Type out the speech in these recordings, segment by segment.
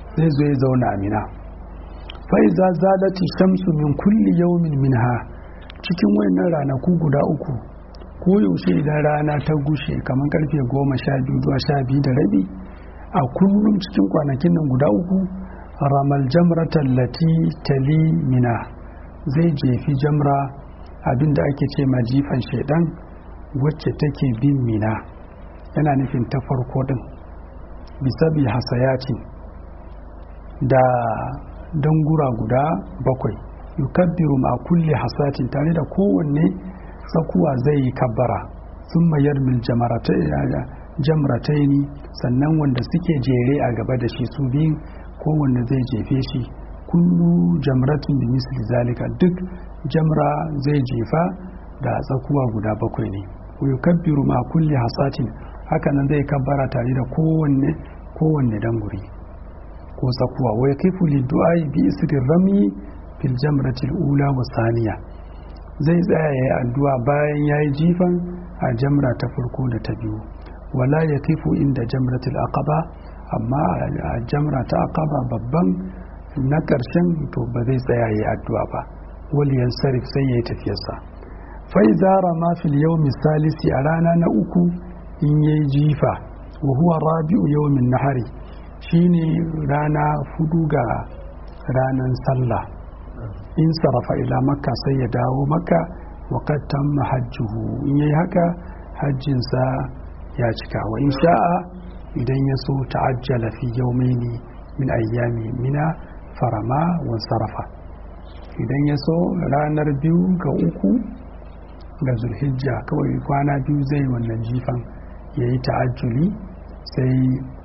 zai zo ya zauna a mina fa'iza zalati shamsu min kulli yawmin minha cikin wayannan ranaku guda uku ko yaushe idan rana ta gushe kamar karfe goma sha biyu zuwa sha biyu da rabi a kullum cikin kwanakin nan guda uku ramal jamratan lati tali mina zai jefi jamra abinda ake ce ma jifan shaidan wacce take bin mina yana nufin ta farko din bisabi hasayati da dangura guda bakwai yukabbiru ma kulli hasatin tare da kowanne tsakuwa zai yi kabbara sun mayar mil jamrataini sannan wanda suke jere a gaba da shi su biyun kowanne zai jefe shi kullu jamratin da misli zalika duk jamra zai jefa da tsakuwa guda bakwai ne yukabbiru ma kulli hasatin hakanan zai kabbara tare da kowanne kowanne danguri ko tsakuwa wai kifu lidu'ai bi isrin rami fil jamratil ula wa saniya zai tsaya yayi addu'a bayan yayi jifan a jamra ta farko da ta biyu wala ya kifu inda jamratil aqaba amma a jamra ta aqaba babban na ƙarshen to ba zai tsaya yayi addu'a ba wal yansarif sai yayi tafiyarsa fa idza rama fil yawmi salisi a rana na uku in yayi jifa wa huwa rabi'u yawmin nahari shine rana fudu ga ranan sallah in sarafa ila makka sai ya dawo makka wa qad tamma hajjuhu in yayi haka hajjinsa ya cika wa in sha'a idan ya so ta'ajjala fi yawmaini min ayyami mina farama wa sarafa idan ya so ranar biyu ga uku ga zulhijja kawai kwana biyu zai wannan jifan ya yi ta'ajjuli sai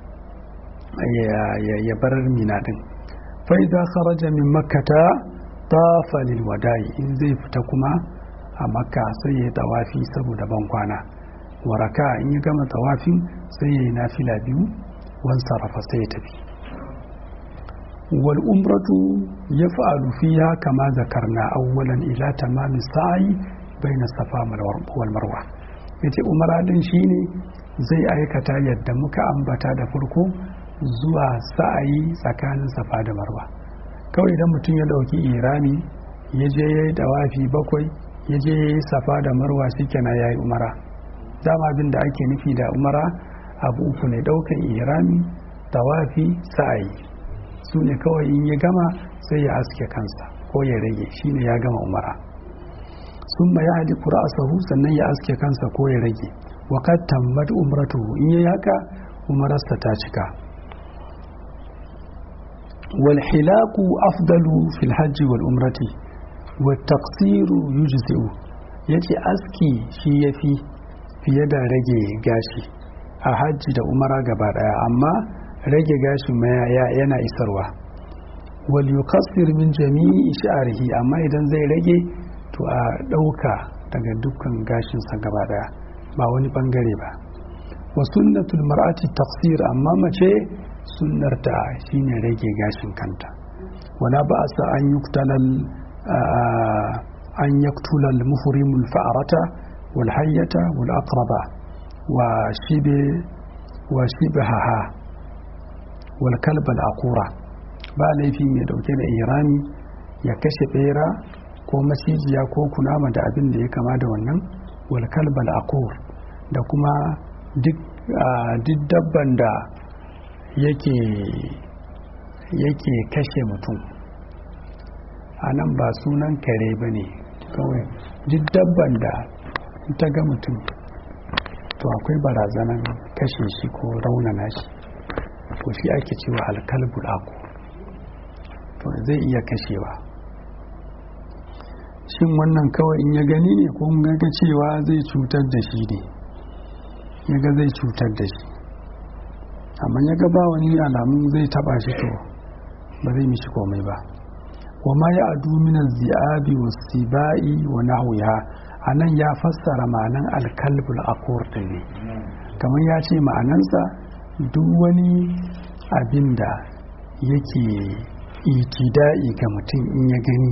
ya bar mina din fa'iza kharaja min makkata tafa lil wada'i in zai fita kuma a makka sai ya yi tawafi saboda ban kwana waraka in ya gama tawafin sai ya yi nafila biyu wan sarrafa sai ya tafi wal umratu ya fa'alu fiha kama zakarna awwalan ila tamami sa'i baina safa wal marwa yace umara din shine zai aikata yadda muka ambata da farko zuwa sa'ayi tsakanin safa da marwa kawai idan mutum ya dauki irami ya je ya yi dawafi bakwai ya je ya yi safa da marwa shikenan ya yi umara dama abin da ake nufi da umara abu uku ne daukan irami dawafi sa'ayi su ne kawai in ya gama sai ya aske kansa ko ya rage shine ya gama umara sun ma ya hadi sahu sannan ya aske kansa ko ya rage wa kad tammat umratuhu in yayi haka umararsa ta cika wal hilaku afdalu fil hajji wal umrati wat taqsiru yujzi'u yace aski shi yafi fiye da rage gashi a hajji da umara gaba daya amma rage gashi yana isarwa wal yukassir min jami'i sha'rihi amma idan zai rage to a ɗauka daga dukkan gashinsa gaba daya ba wani bangare ba wa sunnatul mar'ati tafsir amma mace sunnarta shine rage gashin kanta wala ba sa an yuktalal an yaktulal muhrimul fa'arata wal hayyata wal aqraba wa shibe wa shibaha wal kalb al aqura ba laifi mai dauke da irami ya kashe bera ko macijiya ko kunama da abin da ya kama da wannan wal kalb al aqur da kuma duk dabban da yake yake kashe mutum a nan ba sunan kare ba ne kawai duk dabban da ta ga mutum to akwai barazanan kashe shi ko raunana shi to shi ake cewa alkalbul aku to zai iya kashewa shin wannan kawai in ya gani ne ko ga cewa zai cutar da shi ne ya ga zai cutar da shi amma ya ga ba wani alamun zai taba shi to ba zai mishi komai ba wa ma ya adu min zi'abi wa sibai wa nahwiha anan ya fassara ma'anan alkalbul aqur ne kamar ya ce ma'anansa duk wani abin da yake itida'i ga mutum in ya gani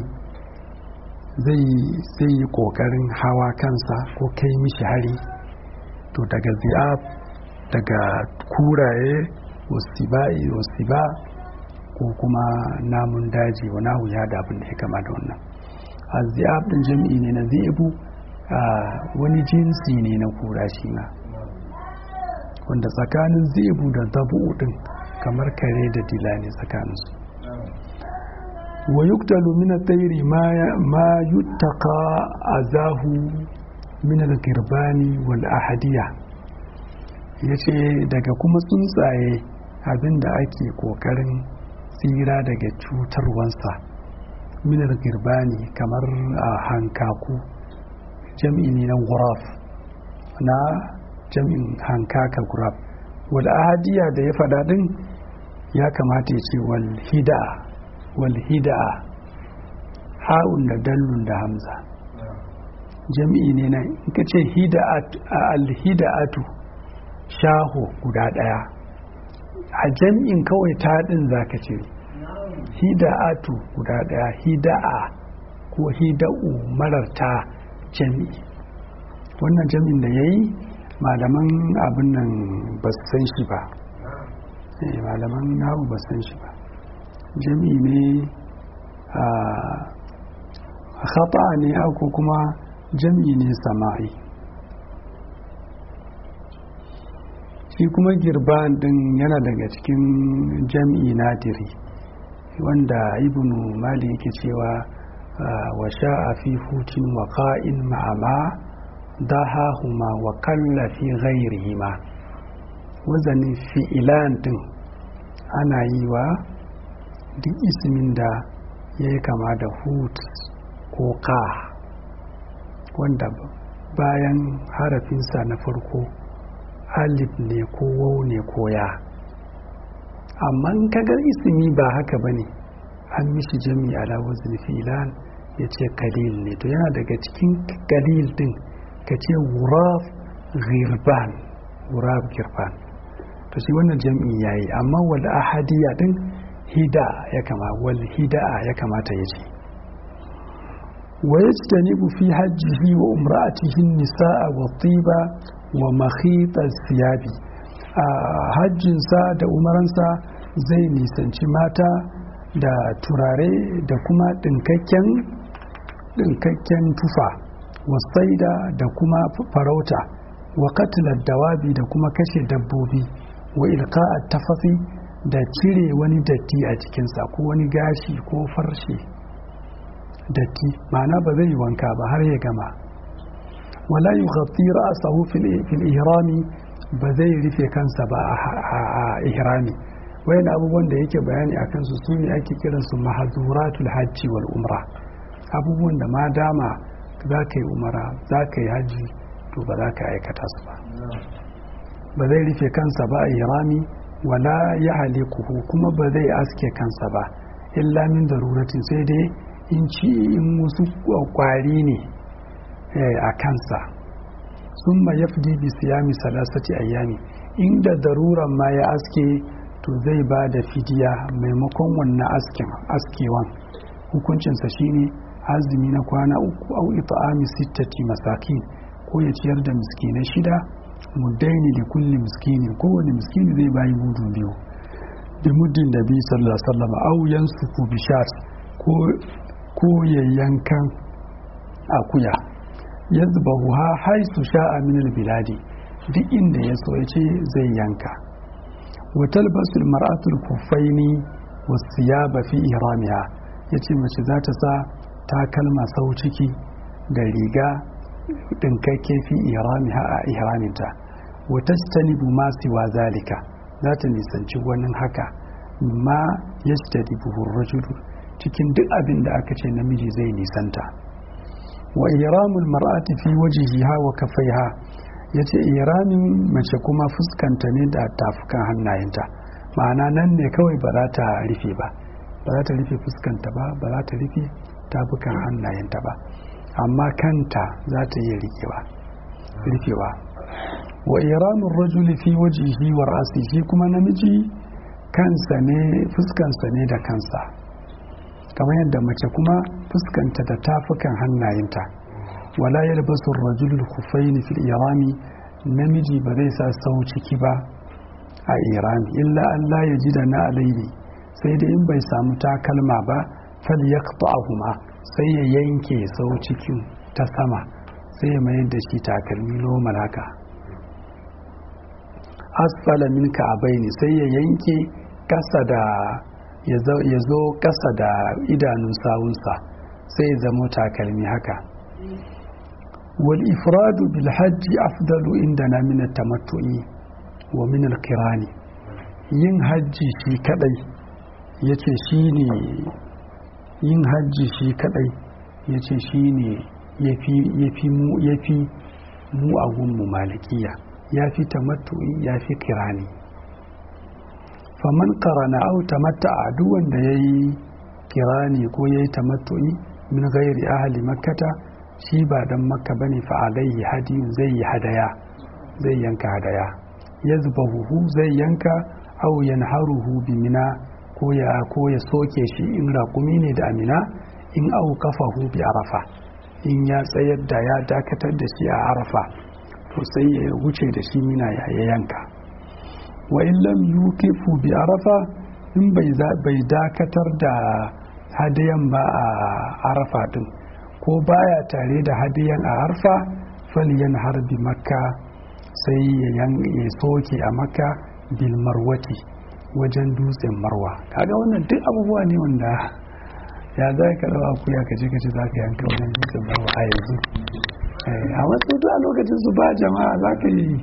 zai yi kokarin hawa kansa ko kai mishi hari to daga zi'ab daga kuraye wasiba'i wasiba ko kuma namun daji wa nahu ya da abin da ya kama da wannan azzi'ab din jami'i ne na zi'bu wani jinsi ne na kura shi ma wanda tsakanin zi'bu da dabu din kamar kare da dila ne tsakaninsu wa yuktalu min at-tayri ma yuttaqa azahu min al-girbani wal ahadiya yace daga kuma tsuntsaye abinda ake kokarin tsira daga cutarwansa min al-girbani kamar a hankaku jam'i ne na guraf na jam'in hankaka guraf wal ahadiya da ya faɗa din ya kamata ya ce wal hida'a wal hida'a ha'un da dallun da hamza jam'i ne na in ka ce al hida'atu shaho guda ɗaya a jam'in kawai ta ɗin za ka cire hida'atu guda ɗaya hida'a ko hida'u marar ta jami'i wannan jami'in da ya yi malaman abin nan ba su san shi ba malaman nahu ba san shi ba jami'i ne a khata ne ko kuma jami'i ne sama'i shi kuma girban din yana daga cikin jami'i nadiri wanda ibnu mali yake cewa wa sha'a fi hutin wa qa'in ma'ama dahahuma wa kalla fi ghairihima wazanin fi'ilan din ana yi wa duk ismin da ya yi kama da hut ko ka wanda bayan harafinsa na farko alif ne ko wau ne ko ya amma in kagar ismi ba haka ba ne an mishi jami ala wazin filan ya ce kalil ne to yana daga cikin kalil din ka ce wuraf girban wuraf girban to shi wannan jam'i yayi amma wal ahadiya din hida ya kama wal hida'a ya kamata ya ce wa yajtanibu fi hajjihi wa umra'atihi nisaa wa tiba wa makhita siyabi a hajjinsa da umaransa zai nisanci mata da turare da kuma ɗinkakken ɗinkakken tufa wasaida da kuma farauta wa katilar dawabi da kuma kashe dabbobi wa ilka'a tafafi da cire wani datti a cikinsa ko wani gashi ko farshe datti ma'ana ba zai yi wanka ba har ya gama wala yi ghafi ra'asahu fil ihrami ba zai rufe kansa ba a ihrami wayan abubuwan da yake bayani a kansu su ne ake kiransu mahazuratul hajji wal umra abubuwan da ma dama za ka yi umara za ka yi hajji to ba za ka aikata su ba ba zai rufe kansa ba a ihrami wala ya halikuhu kuma ba zai aske kansa ba illa min daruratin sai dai in ci in wasu kwari ne a kansa sun ma ya fi bi siyami salasati ayyami inda daruran ma ya aske to zai ba da fidiya maimakon wannan asken askewan hukuncinsa shine azumi na kwana uku au ita'ami sittati masakin ko ya ciyar da miskinai shida muddaini da kulli miskini kowane miskini zai bayi mudu biyu da muddin da bi sallallahu alaihi wasallam au yansuku bishat ko ko ya yankan akuya yazbahu ha haisu sha'a min biladi duk inda ya so ya ce zai yanka wa talbasu almar'atu alkuffaini wasiyaba fi ihramiha yace mace za ta sa takalma sau ciki da riga dinkakke fi ihramiha a ihraminta wa tajtanibu ma siwa zalika za ta nisanci wani haka ma yajtanibu rajulu cikin duk abin da aka ce namiji zai nisanta wa ihramul mar'ati fi wajhiha wa kaffaiha yace ihramin mace kuma fuskanta ne da tafukan hannayenta ma'ana nan ne kawai ba za ta rufe ba ba za ta rufe fuskanta ba ba za ta rufe tafukan hannayenta ba amma kanta za ta iya rikewa rufewa wa ihramul rajuli fi wajhihi wa ra'sihi kuma namiji kansa ne fuskansa ne da kansa kamar yadda mace kuma fuskanta da tafukan hannayenta wala yalbasu ar-rajulu khuffayn fil irami namiji ba zai sa sau ciki ba a irami illa Allah ya ji da na alaihi sai da in bai samu takalma ba fal yaqta'uhuma sai ya yanke sau cikin ta sama sai ya mayar da shi takalmi normal haka asfala min ka'abaini sai ya yanke kasa da ya zo kasa da idanun sawunsa sai ya zamo takalmi haka wal ifradu bil hajji afdalu indana min at-tamattu'i wa min al-qirani yin hajji shi kadai yace shine yin hajji shi kadai yace shine yafi yafi mu yafi mu a gunmu malikiya yafi tamattu'i yafi qirani faman qarana aw tamatta'a duk wanda yayi kirani ko yayi tamattu'i min ghairi ahli makkata shi ba dan makka bane fa alaihi hadiyun zai yi hadaya zai yanka hadaya yazbahu zai yanka aw yanharuhu bi mina ko ya ko ya soke shi in raƙumi ne da amina in au kafahu bi arafa in ya tsayar da ya dakatar da shi a arafa to sai ya wuce da shi mina ya yanka wa in lam yukifu bi arafa in bai dakatar da hadiyan ba a arafa din ko baya tare da hadiyan a arfa falyan harbi makka sai ya soke a makka bil marwati wajen dutsen marwa kaga wannan duk abubuwa ne wanda ya za ka rawa kuya ka je ka ce za ka yanka wajen dutsen marwa a yanzu a wasu a lokacin su ba jama'a za ka yi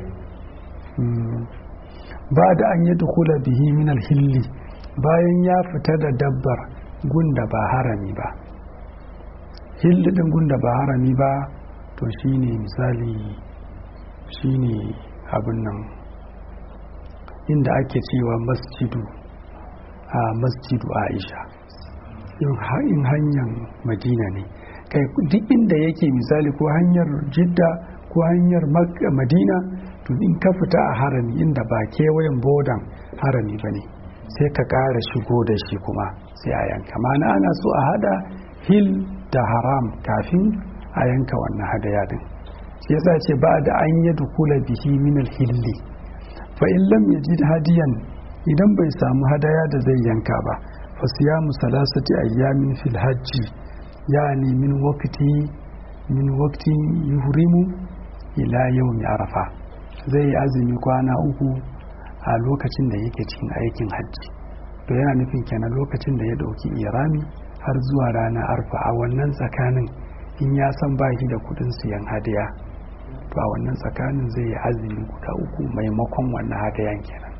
ba da an yi dukula bihi min hilli bayan ya fita da dabbar gunda ba harami ba hilli din gunda ba harami ba to shine misali shine abin nan inda ake cewa masjidu a masjidu aisha in hanyar madina ne kai duk inda yake misali ko hanyar jidda ko hanyar madina to in ka fita a harami inda ba kewayen bodan harami ba ne sai ka ƙara shigo da shi kuma sai a yanka mana ana so a hada hil da haram kafin a yanka wannan hadaya din shi yasa ce ba da an yi dukula bihi min hilli fa in lam yajid hadiyan idan bai samu hadaya da zai yanka ba fa siyamu salasati ayyamin fil hajji yani min waqti min waqti yuhrimu ila yawmi arafa zai yi azumi kwana uku a lokacin da yake cikin aikin hajji to yana nufin kenan lokacin da ya dauki irami har zuwa rana arfa a wannan tsakanin in ya san ba shi da kudin siyan hadiya to a wannan tsakanin zai yi azumi guda uku maimakon wannan hadiyan kenan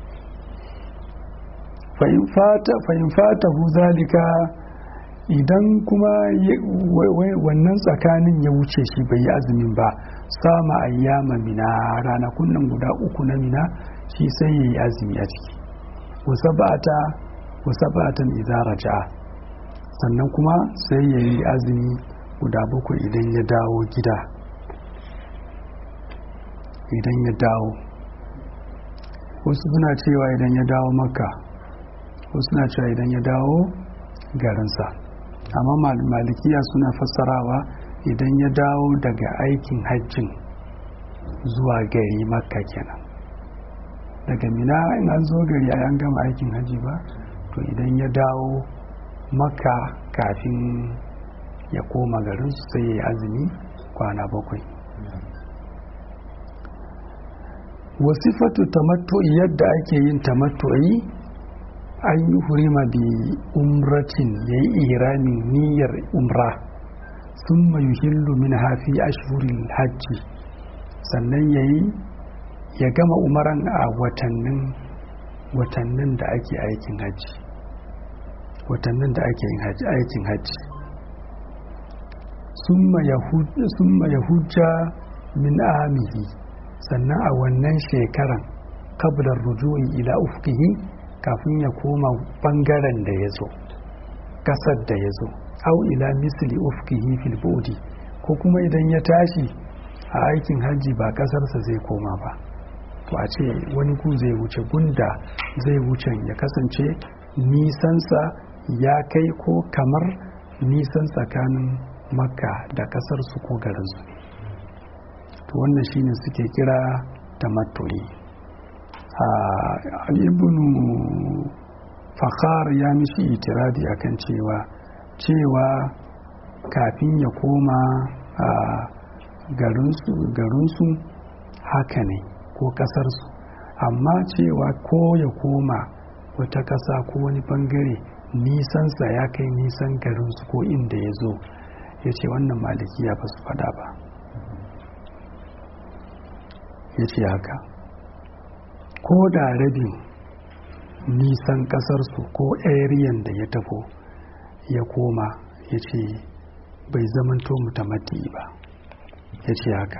fahim fata hu zalika idan kuma wannan tsakanin ya wuce shi bai yi azumin ba sama ayyama mina ranakun nan guda uku na mina shi sai ya yi azumi a ciki wasa ba'atan idan raja'a sannan kuma sai ya yi azumi guda bakwai idan ya dawo gida idan ya dawo wasu suna cewa idan ya dawo makka wasu suna cewa idan ya dawo garinsa amma malikiya suna fassarawa idan ya dawo daga aikin hajjin zuwa gari makka kenan daga mina in an zo gari a an gama aikin hajji ba to idan ya dawo makka kafin ya koma garin su sai ya yi azumi kwana bakwai wasifatu tamattu'i yadda ake yin tamattu'i an yi hurima bi umratin ya yi iramin niyyar umra sun mai hillu min hafi ashhurin hajji sannan ya yi ya gama umaran a watannin watannin da ake aikin hajji watannin da ake aikin hajji summa ya hujja min amihi sannan a wannan shekaran kablar rujuin ila ufkihi kafin ya koma bangaren da ya zo kasar da ya zo au ila misli ufkihi fil bodi ko kuma idan ya tashi a aikin hajji ba kasarsa zai koma ba to a ce wani gu zai wuce gunda zai wuce ya kasance nisansa ya kai ko kamar nisan tsakanin makka da kasar su ko garin su ne to wannan shine suke kira tamattu'i a ibnu fakhar ya mishi itiradi akan cewa cewa kafin ya koma a garinsu haka ne ko kasarsu amma cewa ko ya koma wata ƙasa ko wani bangare nisansa ya kai nisan garinsu ko inda ya zo ya ce wannan malikiya ba su fada ba ya ce haka ko da rabin nisan ƙasarsu ko ariyan da ya tafo ya koma ya ce bai zamanto mutamati ba ya ce haka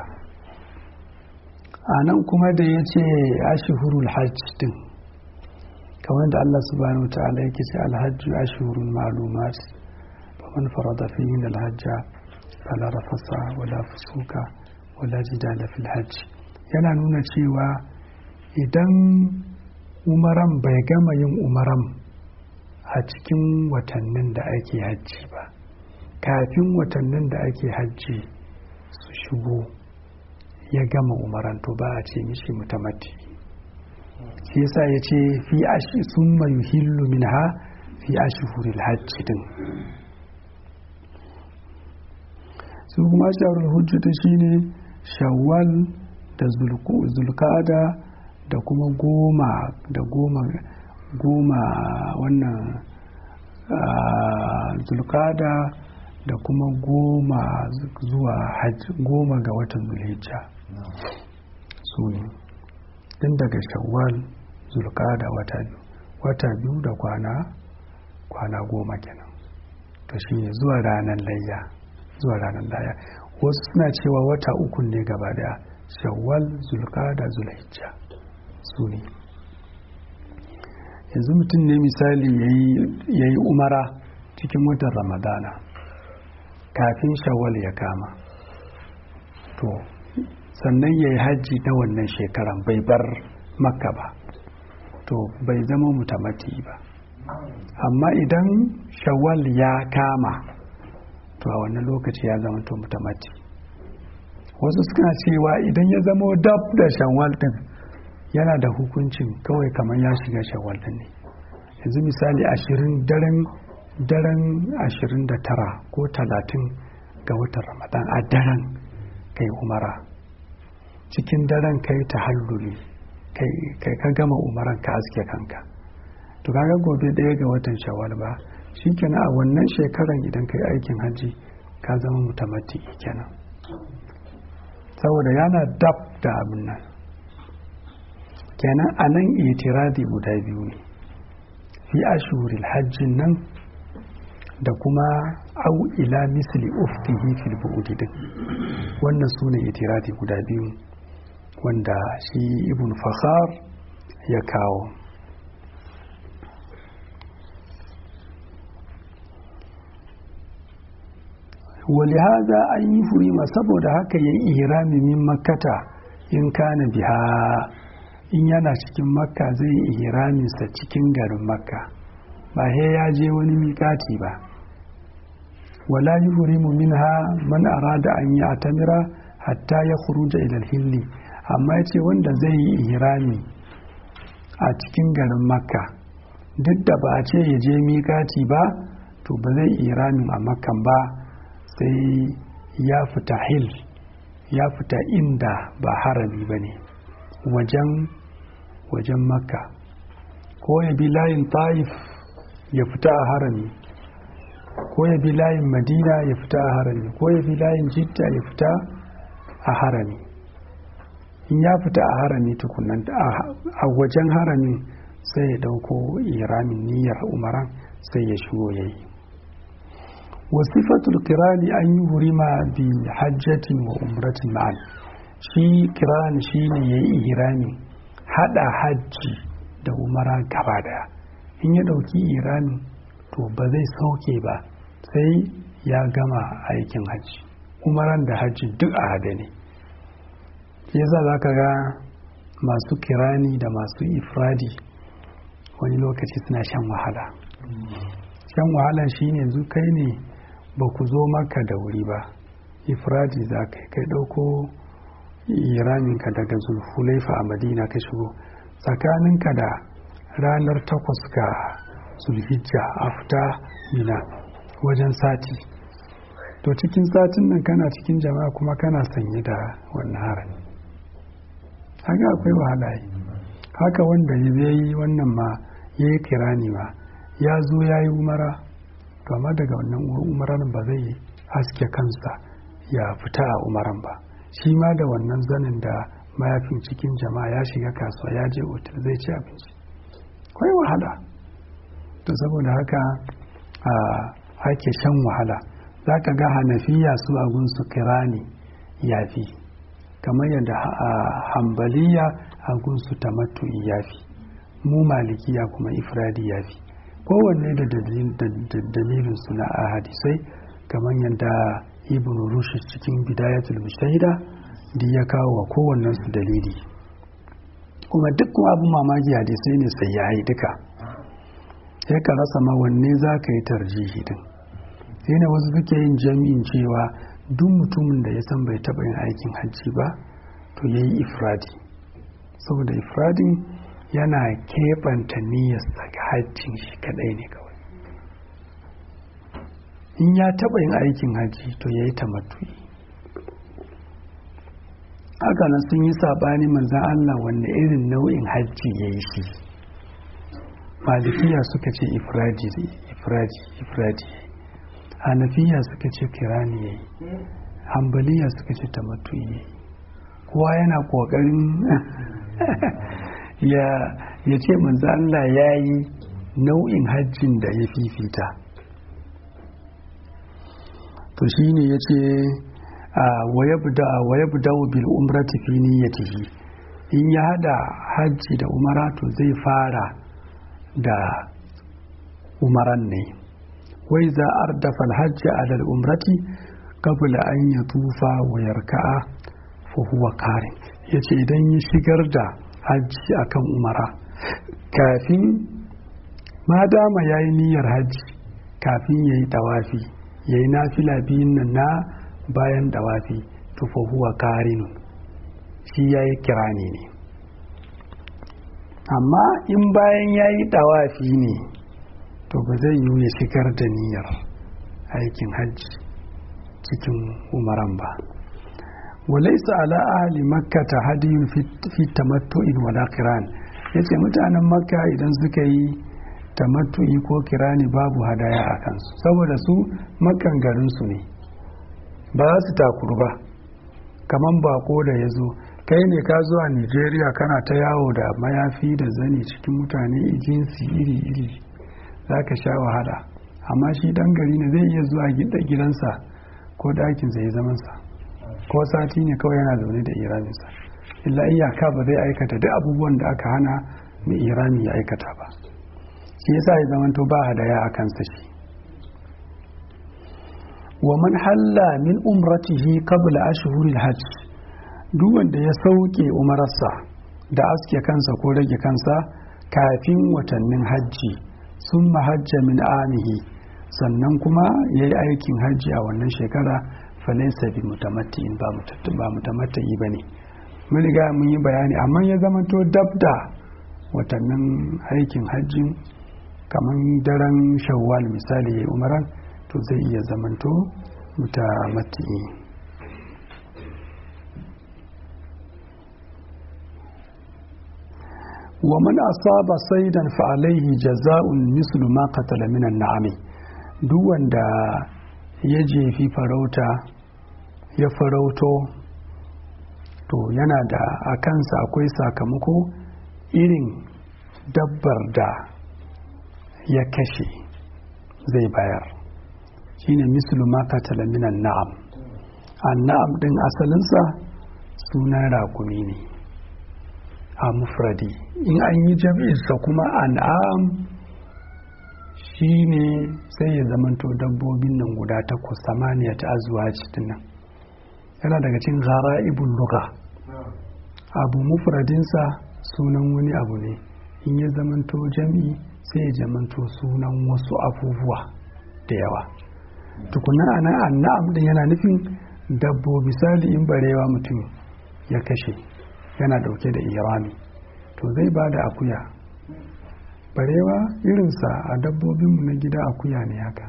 a nan kuma da ya ce ashihurul hajj din kamar da Allah subhanahu ta'ala yake ce alhajju ashhurun ma'lumat faman farada fihi alhajja fala rafasa wala fusuka wala jidala fil hajj yana nuna cewa idan umaran bai gama yin umaran a cikin watannin da ake hajji ba kafin watannin da ake hajji su shigo ya gama umaran to ba a ce mishi mutamati shi yasa ya ce fi ashi sun mayu hillu min ha fi ashi huril hajji din su kuma shawarar hujjata shine shawwal da zulkada da kuma goma da goma goma wannan zulkada da kuma goma zuwa goma ga watan zulhijja su ne tun daga shawwal zulkada wata biyu wata biyu da kwana kwana goma kenan to shi ne zuwa ranar layya zuwa ranar layya wasu suna cewa wata uku ne gaba daya shawwal zulkada zulhijja su ne yanzu mutum ne misali ya yi umara cikin watan ramadana kafin shawwal ya kama to sannan ya yi hajji na wannan shekaran bai bar makka ba to bai zama mutamati ba amma idan shawwal ya kama to a wannan lokaci ya zama to mutamati wasu suna cewa idan ya zama dab da shawwal din yana da hukuncin kawai kamar ya shiga shawwal din ne yanzu misali ashirin daren daren ashirin da tara ko talatin ga watan ramadan a daren kai umara cikin daren kai ta halluli kai ka gama umaran ka aske kanka to kaga gobe ɗaya ga watan shawwal ba shikenan a wannan shekaran idan kai aikin hajji ka zama mutamati kenan saboda yana dab da abin nan kenan a nan itiradi guda biyu ne fi ashuril hajjin nan da kuma au ila misli uftihi fil bu'udi din wannan su ne itiradi guda biyu wanda shi ibn fakhar ya kawo ولهذا أن يفرم saboda haka yayi ihrami min makkata in kana biha in yana cikin makka zai ihramin sa cikin garin makka ba he ya je wani miƙati ba wala yuhrimu minha man arada an yi atamira hatta ya khuruja ila hilli amma yace wanda zai yi ihrami a cikin garin makka duk da ba a ce ya je miƙati ba to ba zai ihramin a makkan ba sai ya fita hil ya fita inda ba harami ba ne wajen wajen makka ko ya bi layin taif ya fita a harami ko ya bi layin madina ya fita a harami ko ya bi layin jidda ya fita a harami in ya fita a harami tukunan a wajen harami sai ya dauko iramin niyyar umaran sai ya shigo ya yi wasifatul kirani an yi hurima bi hajjatin wa umratin ma'an shi kirani shi ne ya yi irami hada hajji da umara gaba daya in ya dauki irami to ba zai sauke ba sai ya gama aikin hajji umaran da hajji duk a hada ne yasa za ka ga masu kirani da masu ifradi wani lokaci suna shan wahala shan wahala shine yanzu kai ne ba ku zo maka da wuri ba ifradi za ka kai ɗauko iraminka daga zulhulaifa a madina ka shigo tsakaninka da ranar takwas ga zulhijja a fita mina wajen sati to cikin satin nan kana cikin jama'a kuma kana sanye da wannan harami haka akwai wahala yi haka wanda ya yi wannan ma ya yi kirani ma ya zo ya yi umara to amma daga wannan umaran ba zai haske kansa ya fita a umaran ba shi ma da wannan zanin da mayafin cikin jama'a ya shiga kasuwa ya je otal zai ci abinci kwai wahala to saboda haka ake shan wahala za ka ga hanafiya su agun su kirani yafi kamar yadda hambaliya agun su tamattu yafi mu malikiya kuma ifradi yafi kowanne da dalilin suna a hadisai kamar yadda ibn rushd cikin bidayatul mujtahida da ya kawo wa kowannen su dalili kuma duk abin mamaki hadisai ne sai yayi duka sai ka rasa ma wanne za ka yi tarjihi din sai ne wasu suke yin jami'in cewa duk mutumin da ya san bai taɓa yin aikin hajji ba to ya yi ifradi saboda ifradin yana keɓanta niyyar daga hajjin shi kaɗai ne kawai in ya taɓa yin aikin hajji to ya yi tamattu'i haka nan sun yi saɓani manzan Allah wanne irin nau'in hajji ya yi shi malikiya suka ce ifradi ifradi ifradi hanafiya suka ce kirani ya yi hambaliya suka ce tamattu'i ya yi kowa yana ƙoƙarin ya ce manzo Allah ya yi nau'in hajjin da ya fifita to shi ne ya ce waya budawo bil umrati fi niyyatihi in ya hada hajji da umara to zai fara da umaran ne wai za ardafa hajji alal umrati qabla an yatufa wa yarka'a fa huwa karin yace idan ya shigar da hajji akan umara kafin ma dama ya yi niyyar hajji kafin ya yi dawafi ya yi nafila biyun nan na bayan dawafi tufa huwa karinun shi ya yi kirani ne amma in bayan ya yi dawafi ne to ba zai yi ya shigar da niyyar aikin hajji cikin umaran ba walaisa ala ahli makkata hadiyun fi tamattu'in wala kiran yace mutanen makka idan suka yi tamattu'i ko kirani babu hadaya a kansu saboda su makkan garin su ne ba za su takuru ba kaman bako da ya zo kai ne ka zuwa nigeria kana ta yawo da mayafi da zani cikin mutane jinsi iri-iri za ka sha wahala amma shi dan gari ne zai iya zuwa gidansa ko ɗakinsa ya zamansa ko sati ne kawai yana zaune da iraminsa illa iyaka ba zai aikata duk abubuwan da aka hana mai irami ya aikata ba shi yasa ya zamanto ba hadaya a kansa shi wa man halla min umratihi qabla ashhuril hajj duk wanda ya sauke umararsa da aske kansa ko rage kansa kafin watannin hajji sun hajja min amihi sannan kuma ya yi aikin hajji a wannan shekara falaisa bi mutamatti'in ba mutamatti'i ba ne mun riga mun yi bayani amma ya zamanto dab da watannin aikin hajjin kamar daren shawwal misali ya yi umaran to zai iya zamanto mutamatti'i wa man asaba saidan fa alaihi jaza'un mislu ma qatala minan na'ami duk wanda ya jefi farauta ya farauto to yana da a kansa akwai sakamako irin dabbar da ya kashe zai bayar shine mislu ma qatala minan na'am an na'am din asalinsa sunan rakumi ne a mufradi in an yi jam'insa kuma an'am shi ne sai ya zamanto dabbobin nan guda takwas samaniya ta azuwa cikin nan yana daga cin zara ibn luga abu mufradinsa sunan wani abu ne in ya zamanto jam'i sai ya zamanto sunan wasu abubuwa da yawa tukunan ana annam din yana nufin dabbobi misali in barewa mutum ya kashe yana dauke da irami to zai ba da akuya barewa irinsa a dabbobinmu na gida akuya ne haka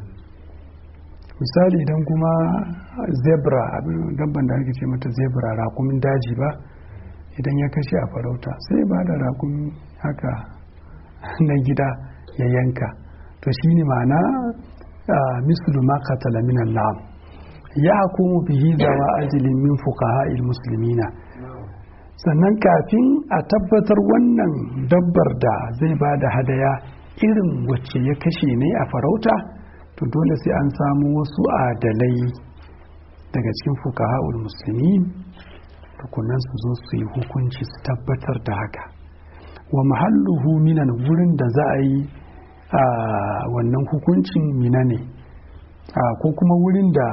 misali idan kuma zebra dabban da ake ce mata zebra rakumin daji ba idan ya kashe a farauta sai ba da rakumi haka na gida ya yanka to shi ne ma'ana mislu ma qatala min al-lam ya hukumu bihi zawa ajlin min fuqaha muslimina sannan kafin a tabbatar wannan dabbar da zai ba da hadaya irin wacce ya kashe ne a farauta to dole sai an samu wasu adalai daga cikin fuqaha muslimin tukunan su zo su yi hukunci su tabbatar da haka wa mahalluhu minan wurin da za a yi a wannan hukuncin mina ne ko kuma wurin da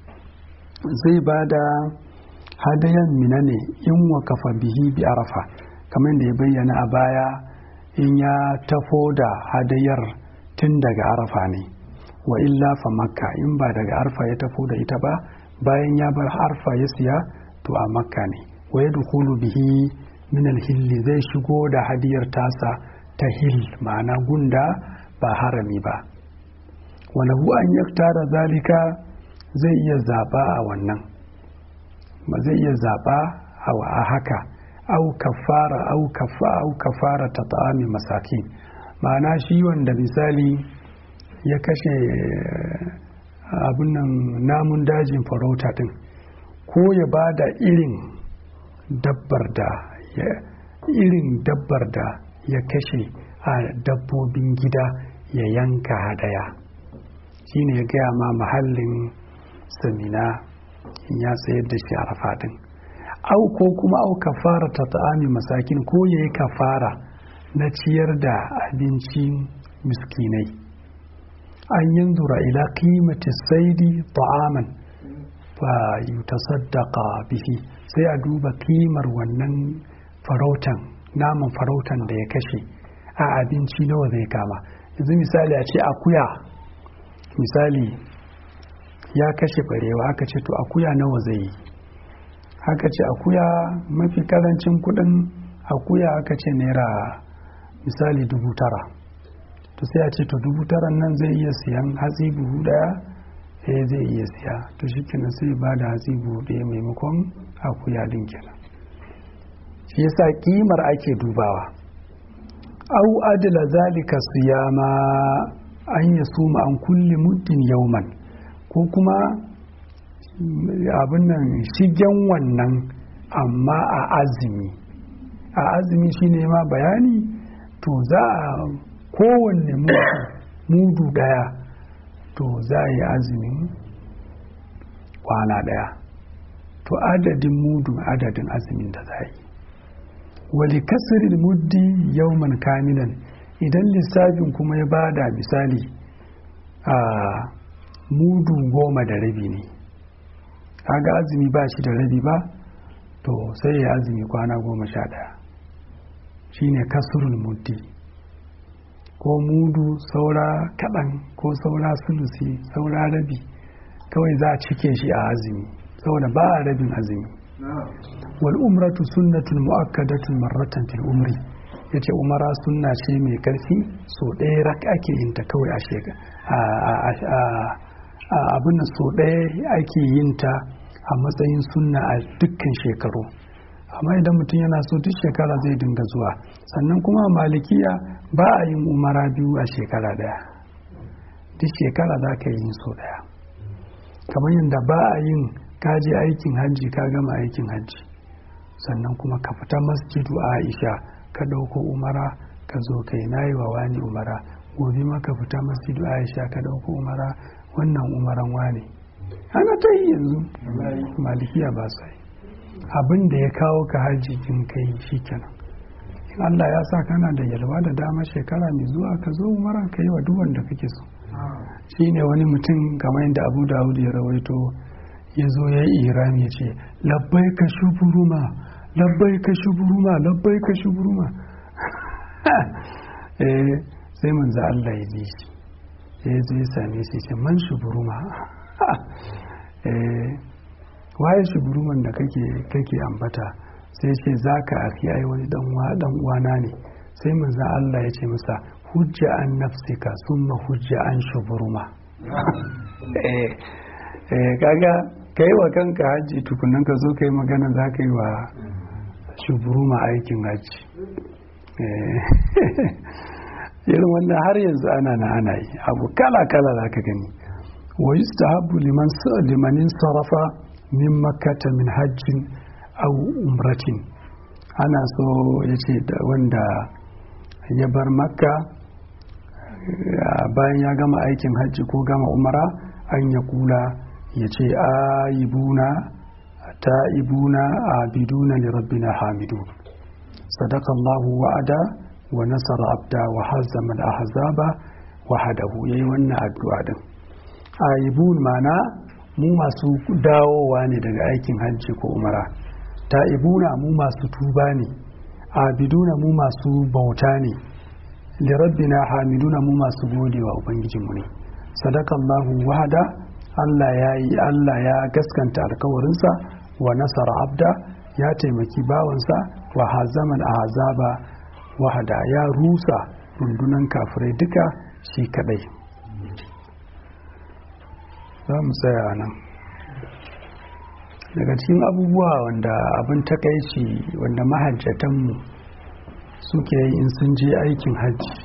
zai ba da hadayan mina ne in wakafa bihi bi arafa kamar da ya bayyana a baya in ya tafo da hadayar tun daga arafa ne wa illa fa makka in ba daga arfa ya tafo da ita ba bayan ya bar arfa ya siya to a makka ne wa ya bihi min hilli zai shigo da hadiyar tasa ta hil ma'ana gunda ba harami ba walahu an yaktara zalika zai iya zaba a wannan ba zai iya zaba a haka au kafara au kafa au kafara ta ta'ami masakin ma'ana shi wanda misali ya kashe abin nan namun dajin farauta din ko ya ba da irin dabbar da irin dabbar da ya kashe a dabbobin gida ya yanka hadaya shine ya gaya ma mahallin samina ya tsayar da shi a rafadin au ko kuma au kafara ta ta'ami masakin ko ya yi kafara na ciyar da abincin miskinai an yanzura ila qimati saidi ta'aman fa yutasaddaqa bihi sai a duba kimar wannan farautan naman farautan da ya kashe a abinci nawa zai kama yanzu misali a ce akuya misali ya kashe barewa aka ce to akuya nawa zai yi aka ce akuya mafi karancin kudin akuya aka ce naira misali dubu tara to sai a ce to dubu tara nan zai iya siyan hatsi buhu daya eh zai iya siya to shi kenan sai ba da hatsi buhu daya maimakon akuya din kenan shi yasa kimar ake dubawa au adila zalika siyama an ya suma an kulle muddin yauman ko kuma abin nan shigen wannan amma a azumi a azumi shine ma bayani to za a kowanne mudu daya to za a yi azumin kwana daya to adadin mudu adadin azumin da za a yi wali kasirin muddi yauman kamilan idan lissafin kuma ya bada misali a mudu goma da rabi ne kaga azumi ba shi da rabi ba to sai ya azumi kwana goma sha ɗaya shine kasurul muddi ko mudu saura kaɗan ko saura sulusi saura rabi kawai za a cike shi a azumi saboda ba a rabin azumi wal umratu sunnatun mu'akkadatun marratan fil umri yace umara sunna ce mai karfi so ɗaya rak ake yin ta kawai a shekara abin da so ɗaya ake yin ta a matsayin sunna a dukkan shekaru amma idan mutum yana so duk shekara zai dinga zuwa sannan kuma malikiya ba a yin umara biyu a shekara ɗaya duk shekara za ka yi so ɗaya kamar yadda ba a yin kaje aikin hajji ka gama aikin hajji sannan kuma ka fita masjidu aisha ka ɗauko umara ka zo kai na yi wa wani umara gobe ma ka fita masjidu aisha ka ɗauko umara wannan umaran wane ana ta yi yanzu malikiya ba sa yi abin da ya kawo ka haji kin kai shi kenan in allah ya sa kana da yalwa da dama shekara mai zuwa ka zo umara ka yi wa duk wanda kake so shi ne wani mutum kamar yadda abu dawud ya rawaito ya zo ya yi iram ya ce labbai ka shuburuma labbai ka shuburuma labbai ka shuburuma sai manzo Allah ya ji shi ya zo ya same shi ce man shuburuma waye shuburuman da kake kake ambata sai ce zaka akhi ai wani dan uwa dan uwana ne sai manzo Allah ya ce masa hujja an nafsika summa hujja an shuburuma kaga ka yi wa kanka hajji tukunan ka zo ka yi magana za ka yi wa shuburuma aikin hajji irin wannan har yanzu ana na ana yi abu kala-kala za ka gani wa yustahabbu liman limanin sarafa min makkata min hajjin au umratin ana so ya ce wanda ya bar makka bayan ya gama aikin hajji ko gama umara an ya kula ya ce ayibuna ta'ibuna abiduna li rabbina hamidun sadakallahu wa'ada wa nasara abda wa hazzama al-ahzaba wahadahu yayi wannan addu'a din ayibun mana mu masu dawowa ne daga aikin hajji ko umara ta'ibuna mu masu tuba ne abiduna mu masu bauta ne lirabbina hamiduna mu masu godewa ubangijinmu ne sadakallahu wahada Allah ya yi Allah ya gaskanta alkawarinsa wa nasara abda ya taimaki bawansa wa hazaman azaba wahada ya rusa rundunan kafirai duka shi kadai za mu tsaya nan daga cikin abubuwa wanda abin takaici wanda mahajjatanmu suke yi in sun je aikin hajji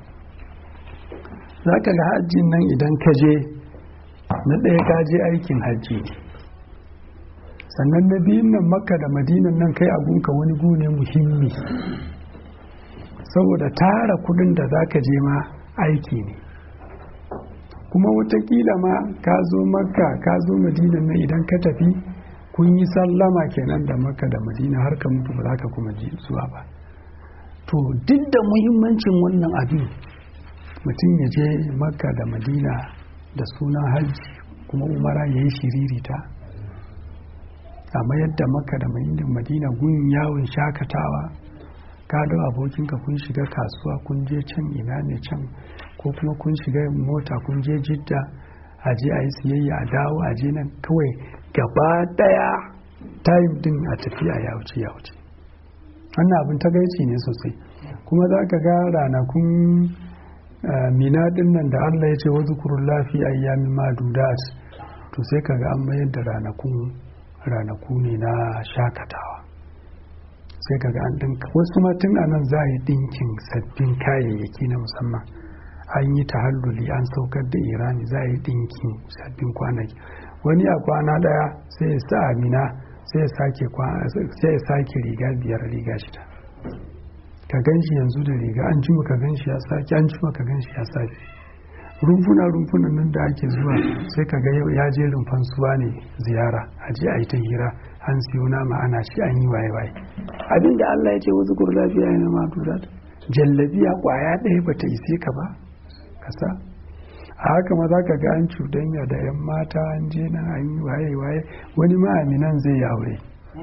za ka ga hajjin nan idan ka je na ɗaya ka je aikin hajji ne sannan na biyun nan makka da madinan nan kai abunka wani gune muhimmi saboda tara kudin da za ka je ma aiki ne kuma watakila ma ka zo makka ka zo madinan nan idan ka tafi kun yi sallama kenan da makka da madina har ka mutu ba za ka kuma ji zuwa ba to duk da muhimmancin wannan abin mutum ya je makka da madina da sunan hajji kuma umara ya yi shiririta amma yadda makka da madina gun yawon shakatawa ka da abokinka kun shiga kasuwa kun je can ina ne can ko kuma kun shiga mota kun je jidda a je a yi siyayya a dawo a je nan kawai gaba daya time din a tafiya ya wuce ya wuce wannan abin tagaici ne sosai kuma za ka ga ranakun mina din nan da allah ya ce wa zukurun lafi ayyami madudat to sai ka ga an mayar da ranakun ranaku ne na shakatawa sai ka ga an dinka wasu ma tun anan za a yi dinkin sabbin kayayyaki na musamman an yi tahalluli an saukar da irani za a yi dinkin sabbin kwanaki wani a kwana daya sai ya sa amina sai ya sake riga biyar riga shida ka gan shi yanzu da riga an jima ka gan shi ya sake an jima ka gan shi ya sake rumfuna rumfunan nan da ake zuwa sai ka ga ya je rumfan suwa ne ziyara a je a yi ta hira an siyo nama ana shi an yi waye waye abinda Allah ya ce wasu kur lafiya yana ma jallabiya kwaya ɗaya bata ise ka ba kasa a haka ma za ka ga an cuɗanya da 'yan mata an je nan an yi waye waye wani ma'aminan zai yi aure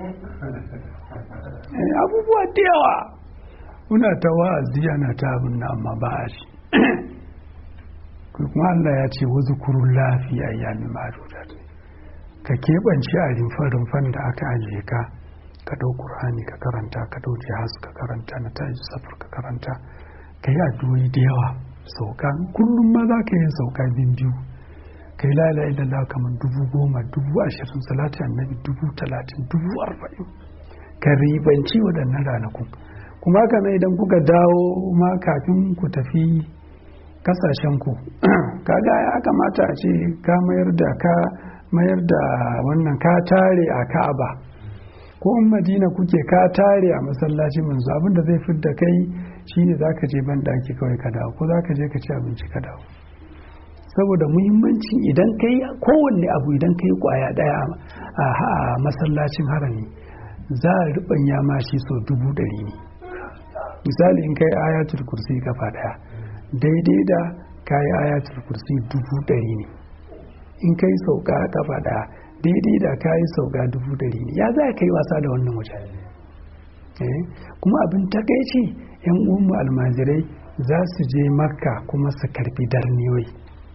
abubuwa da yawa muna ta wa'azi ana ta abin na amma ba a shi kuma Allah ya ce wasu kurun lafiya ya mi ma'adudat ka keɓance a rumfa-rumfan da aka ajiye ka ka ɗau ƙur'ani ka karanta ka ɗau jihaz ka karanta na taji safar ka karanta ka yi addu'o'i da yawa sauka kullum ma za ka yi sauka bin biyu ka yi lala ilallah kamar dubu goma dubu ashirin salati annabi dubu talatin dubu arba'in ka ribanci waɗannan ranakun kuma haka na idan kuka dawo ma kafin ku tafi kasashen ku kaga ya kamata a ce ka mayar da ka mayar da wannan ka tare a ka'aba ko in madina kuke ka tare a masallaci manzo abinda zai fi da kai shine zaka je ban daki kawai ka dawo ko zaka je ka ci abinci ka dawo saboda muhimmanci idan kai kowanne abu idan kai kwaya daya a masallacin harami za a rubanya ma shi so dubu ɗari ne misali in kai ayatul kursi kafa daya daidai da kayi ayatul kursi dubu ɗari ne in kai sauka kafa daya daidai da kayi sauka dubu ɗari ne ya za ka yi wasa da wannan wajen kuma abin takaici yan uwanmu almajirai za su je makka kuma su karbi darniyoyi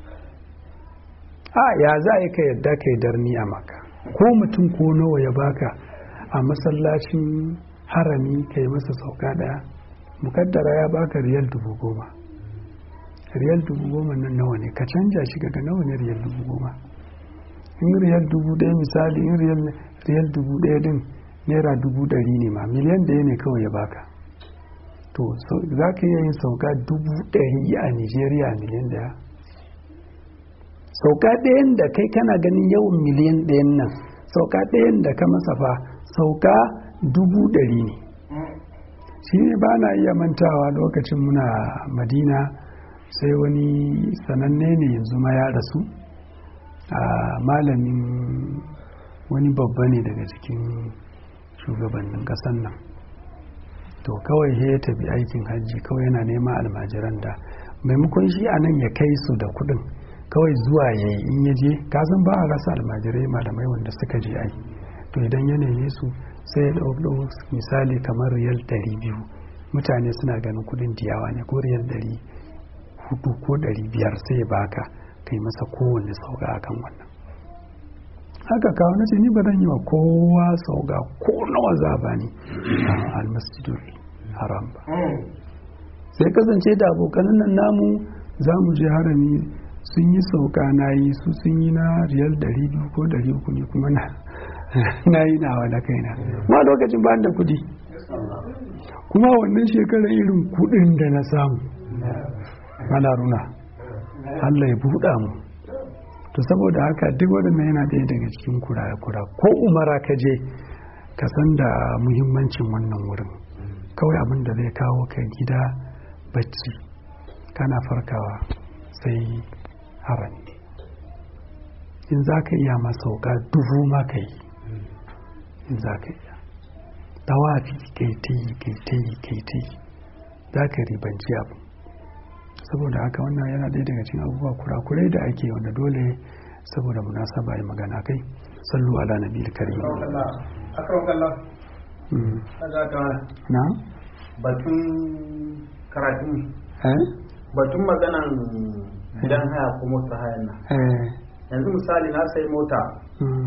a ya za a ka yadda ka yi darni a makka ko mutum ko nawa ya baka a masallacin harami ka yi masa sauka daya mukaddara ya baka riyal dubu goma riyal dubu goma nan nawa ne ka canja shi ga nawa ne riyal dubu goma in riyal dubu ɗaya misali in riyal dubu ɗaya din naira dubu ɗari ne ma miliyan ɗaya ne kawai ya baka to za ka iya yin sauka dubu ɗari a nigeria miliyan ɗaya sauka ɗayan da kai kana ganin yawan miliyan ɗayan nan sauka ɗayan da ka masa fa sauka dubu ɗari ne shi ne ba na iya mantawa lokacin muna madina sai wani sananne ne yanzu ma ya rasu a malamin wani babba ne daga cikin shugabannin ƙasar nan to kawai ya tafi aikin hajji kawai yana nema almajiran da maimakon shi a nan ya kai su da kuɗin kawai zuwa ya yi in ya je kasan ba a rasa almajirai malamai wanda suka je ai to idan ya neme su sai ya ɗau misali kamar riyal ɗari biyu mutane suna ganin kuɗin diyawa ne ko riyal ɗari hudu ko ɗari biyar sai ya baka kai masa kowanne sauka akan wannan haka kawo na ce ni ba zan yi wa kowa sauka ko nawa za ba ni a almasjidul haram ba sai kasance da abokanan nan namu za mu je harami sun yi sauka na yi su sun yi na riyal 200 ko 300 ne kuma na yi nawa na kaina ma lokacin ba da kudi kuma wannan shekarar irin kudin da na samu ana runa Allah ya buɗa mu to saboda haka duk waɗannan yana ɗaya daga cikin kura-kura ko umara ka je ka san da muhimmancin wannan wurin kawai abin da zai kawo ka gida bacci kana farkawa sai harami in za ka iya masauka dubu ma ka yi in za ka iya tawafi kai ta yi kai ta yi kai ta yi za ka ribanci abu saboda haka wannan yana ɗaya daga cikin abubuwa kurakurai da ake wanda dole saboda munasaba yi magana kai sallu ala nabi karim na batun karatun eh batun maganan gidan haya ko mota hayan nan eh yanzu misali na sai mota mm,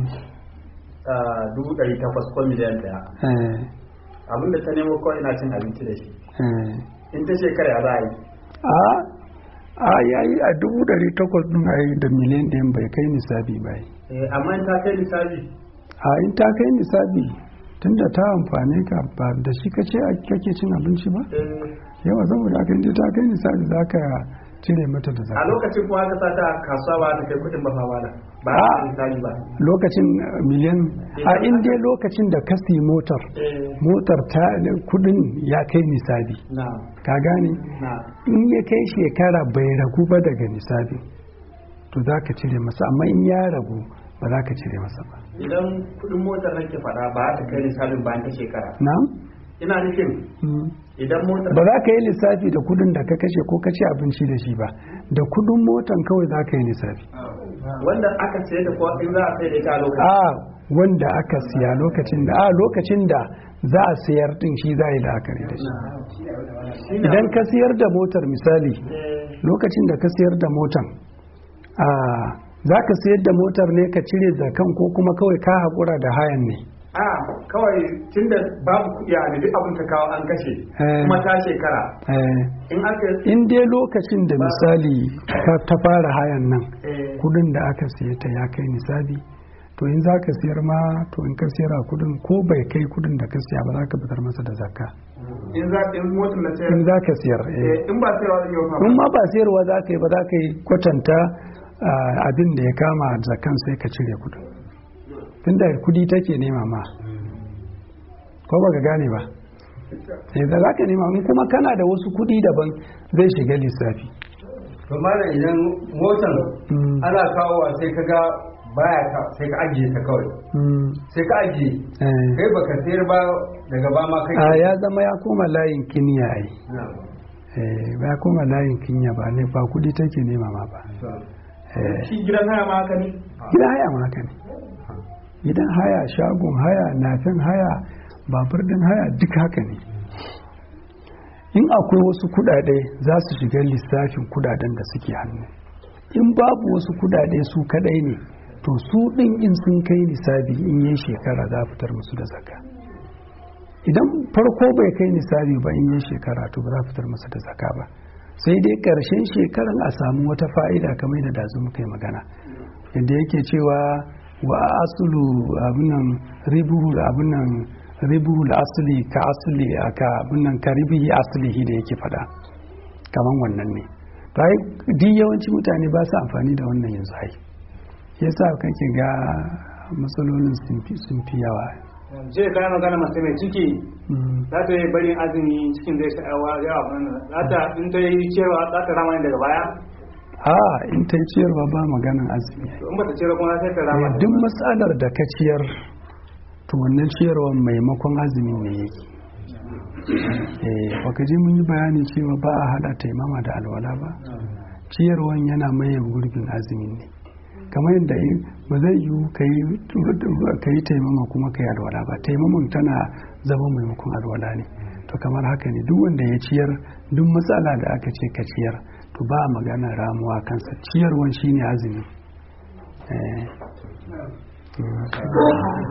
dubu ɗari takwas ko miliyan ɗaya eh abinda ta nemo kawai ina cin abinci da shi eh in ta shekara ya za a yi a a yayi a dubu ɗari takwas ɗin a da miliyan ɗayan bai kai nisabi ba yi. Eh, amma in ta kai misali a in ta kai nisabi tunda ta amfane ka ba da shi kace a- kake cin abinci ba yawa saboda haka inda ta kai nisabi za ka cire mata da a zaka lokacin kuma aka sa ta kasuwa ba ta kai kuɗin ba fa ba da ba Ah. a misali ba lokacin uh, miliyan a inda lokacin da ka siyi motar Eh, motar ta kudin ya kai nisabi na ka gane na in ya kai shekara bai ragu ba daga nisabi to za ka cire masa amma in ya ragu ba za ka cire masa ba idan kuɗin motar nake faɗa ba ta kai misalin bayan ta shekara na ina nufin Mm. idan motar ba za ka yi lissafi da kudin da ka kashe ko ka ci abinci da shi ba da kudin motan kawai za ka yi lissafi wanda aka sayar da kuwa in za a sai da ita a lokacin a wanda aka siya lokacin da a lokacin da za a sayar din shi za a yi la'akari da shi Shine idan ka siyar da motar misali Eh, lokacin da ka siyar da motar a za ka siyar da motar ne ka cire zakan ko kuma kawai ka haƙura da hayan ne a kawai tunda babu kuɗi a duk abin ta kawo an kashe Eh. kuma ta shekara Eh, in aka in dai lokacin da misali ka ta fara hayan nan eh, kudin da aka siye ta ya kai nisabi to in za ka siyar ma to in ka siyar a kudin ko bai kai kudin da ka siya ba za ka fitar masa da zakka in za in motar na sayar in za ka siyar eh. eh, in ba sayarwa zan yi wa in ma ba sayarwa za ka yi ba za ka yi kwatanta ah, abin da ya kama zakkan sai ka cire kudin tunda kudi take nema ma ko ba ka gane ba sai da za ka nema in kuma kana da wasu kudi daban zai shiga lissafi to malam idan motar Mm. ana kawowa sai ka ga baya ka sai ka ajiye ta kawai Mm, sai ka ajiye eh. kai baka sayar ba daga ba ma kai a ya zama ya koma layin kiniya ai Na. Eh, ba ya koma layin kinya ba ne ba kudi take nema ma ba Eh, shi gidan haya ma haka ne gidan haya ma haka ne gidan haya shagon haya nafin haya babur din haya duk haka ne in akwai wasu kudade za su shiga lissafin kudaden da suke hannu in babu wasu kudade su kadai ne to su din in sun kai nisabi in yi shekara za a fitar musu da zaka idan farko bai kai nisabi ba in yi shekara to ba za a fitar masa da zaka ba sai dai ƙarshen shekaran a samu wata fa'ida kamar da dazu muka yi magana yadda yake cewa wa asulu abinan ribuhul abinan ribuhul asuli ka asuli ka abinan ka ribihi asulihi da yake fada kamar wannan ne bai duk yawanci mutane ba su amfani da wannan yanzu ai yasa kake ga matsalolin sun fi yawa je kayan magana masu mai ciki za ta yi barin azumi cikin zai sha'awa yawa wannan za ta in ta yi cewa za ta rama daga baya a in ta yi ciyarwa ba maganin azumi in ba ta ciyar kuma sai ta rama duk matsalar da ka ciyar to wannan ciyarwa maimakon azumi ne yake eh baka ji mun yi bayani cewa ba a hada taimama da alwala ba ciyarwan yana maye gurbin azumin ne kamar yadda ba zai yiwu ka yi taimama kuma ka yi alwala ba taimaman tana zama maimakon alwala ne to kamar haka ne duk wanda ya ciyar duk matsala da aka ce ka ciyar to ba a magana ramuwa kansa ciyarwan shine azumi